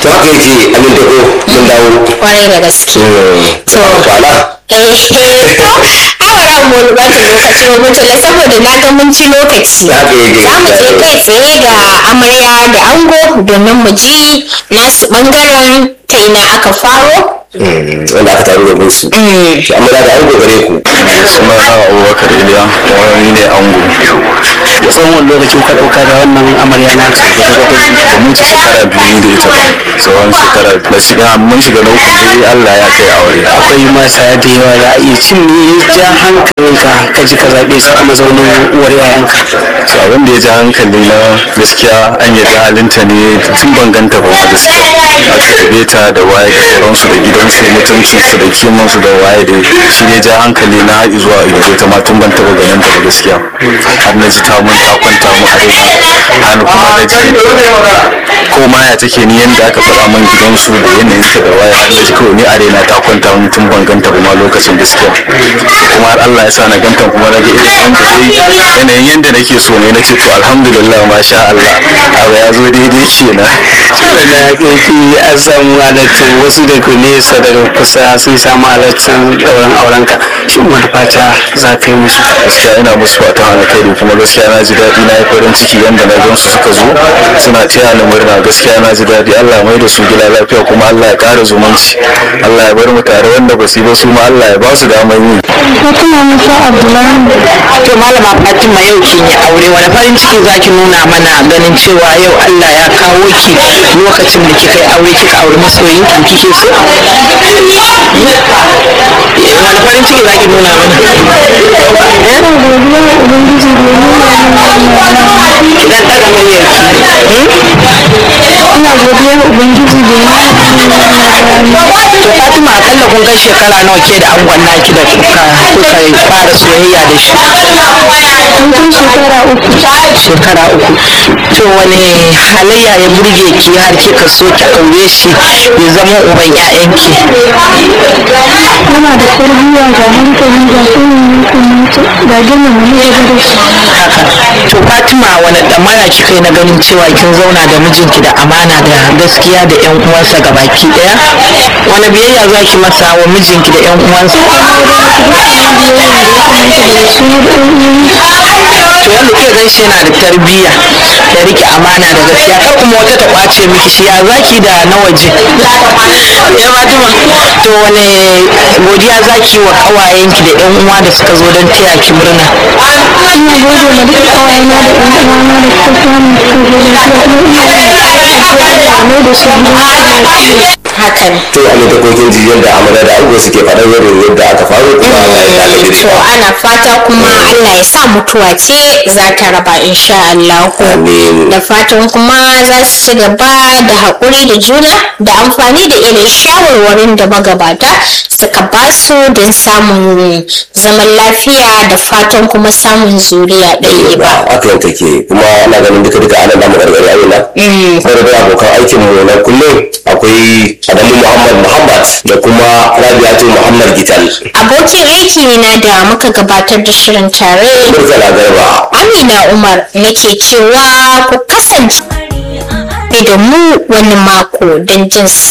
to haka yake amin da ko mun dawo kwarai da gaske to kwana eh to awara mu ba ta lokaci ba mutula saboda na ga mun ci lokaci za haka yake mu je kai tsaye ga amarya da ango domin mu ji nasu bangaren ta ina aka faro wanda aka taru da su to amma da ango gare ku suna na abubakar iliya wani ne ango da tsawon wani lokaci kuka ɗauka da wannan amarya na da mun ci shekara biyu da ita tsawon shekara na shiga mun shiga na uku dai allah ya kai aure akwai mata da yawa da iya cin ne ja hankalinka ka ji ka zaɓe su a mazaunin uwar yayanka so abin da ya ja hankali na gaskiya an yi halinta ne tun ban ganta ba ma gaskiya aka tabe ta da waye da sauransu da gidansu mutuncinsu da kimansu da waye da shi ne ja hankali na haɗi zuwa yanzu ta ma tun ban taɓa ganin ta ba gaskiya har na ji ta mun ta kwanta mu a raina har kuma na ji ko ma ya take ni yanda aka faɗa min gidansu da yanayin ta da waye har na ji kawai ni a raina ta kwanta mun tun ban ganta ba ma lokacin gaskiya kuma har Allah ya sa na ganta kuma na ga irin yanda dai yanayin yanda nake so ne na ce to alhamdulillah masha Allah abu ya zo daidai kenan da ƙarfi an samu halattun wasu daga nesa daga kusa sun samu halattun ɗauran aurenka shin wani fata za ka yi musu gaskiya ina musu fatan alkhairi kuma gaskiya na ji daɗi na yi farin ciki yanda na gan su suka zo suna taya ni murna gaskiya na ji daɗi Allah ya mai da su gida lafiya kuma Allah ya ƙara zumunci Allah ya bar mu tare wanda ba su yi ba su ma Allah ya ba su damar yi Fatima Musa Abdullahi. To malama Fatima yau kin yi aure wani farin ciki zaki nuna mana ganin cewa yau Allah ya kawo ki lokacin da kika yi aure kika aure masoyin ki kike so? Wani farin ciki zaki nuna mana? Ina godiya wa Ubangiji da ya nuna min wannan Idan ɗaga muryar ki. Ina godiya wa Ubangiji da ya nuna min wannan To Fatima akalla kun kai shekara nawa ke da angon naki da kuka kuka fara soyayya da shi? Mun kai shekara uku. shekara uku to wani halayya ya burge ki har kika so ki aure shi ya zama uban 'ya'yanki Yana da tarbiyya ga hankali ga sanin kamata ga girmama na gaba da shi. haka to fatima wani damara kika yi na ganin cewa kin zauna da mijinki da amana da gaskiya da yan uwansa gabaki daya wani biyayya za ki masa wa mijinki da yan uwansa to yanda kika gan shi yana da tarbiyya da rike amana da gaskiya kar kuma wata ta kwace miki shi ya zaki da na waje ya fatima to wani godiya zaki wa kawayenki da yan uwa da suka zo don taya ki murna Ina gode ma duka ƙawayena da ɗan uwana da suka samu suka zo da shi kuma ina yin da mai da su gidan lafiya. hakan to a da kokin ji yadda amarya da ango suke faɗar irin yadda aka faru kuma Allah ya dakatar da to ana fata kuma Allah ya sa mutuwa ce za ta raba insha Allah Amin. da fatan kuma za su ci gaba da haƙuri da juna da amfani da irin shawarwarin da magabata suka ba su don samun zaman lafiya da fatan kuma samun zuriya ɗaya ba ba haka take kuma ana ganin duka duka ana damu gargari a yana sai da abokan aikin mu na kullum akwai Adamu Muhammad Muhammad da kuma Rabiatu Muhammad Gital abokin aiki na da muka gabatar da shirin tare Murtala Garba Amina Umar nake cewa ku kasance da mu wani mako don jin